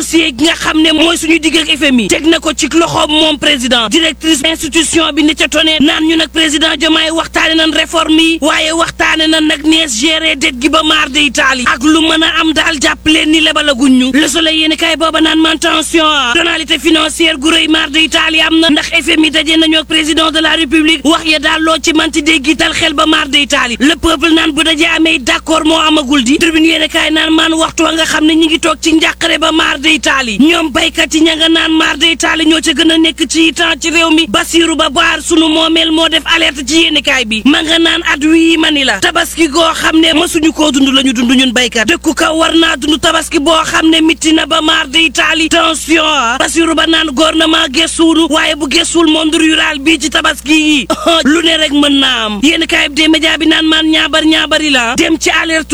dossier gi nga xam ne mooy suñu digg ak FMI teg na ko ci loxoom moom président directrice institution bi ni ca tonee naan ñu nag président Diomaye waxtaane nan réforme yi waaye waxtaane nan nag nees gérer dette gi ba maar de Italie ak lu mën a am daal jàpp leen ni lebalaguñ ñu Le Soleil yéen kay booba naan man tension tonalité financière gu rëy maar de Italie am na ndax FMI daje nañu ak président de la république wax ya daal loo ci manti déggital xel ba maar de Italie le peuple naan bu dajee amee d'accord moo amagul di tribune yéen kay naan maan waxtu wa nga xam ne ñi ngi toog ci njàqare ba maar de Italie ñoom baykat yi ña nga naan maar de Italie ñoo ca gën a nekk ci temps ci réew mi Basiru ba baar sunu moomeel moo def alerte ci yéenekaay bi ma nga naan at wii mani la tabaski goo xam ne mësuñu koo dund la ñu dund ñun baykat dëkku kaw war naa dund tabaski boo xam ne mitti na ba maar de Italie tension Basiru ba naan gouvernement gëstuwunu waaye bu gëstuwul monde rural bii ci tabaski yi lu ne rek mën naa am yéenekaay bi de média bi naan maan ñaabar ñaabari la dem ci alerte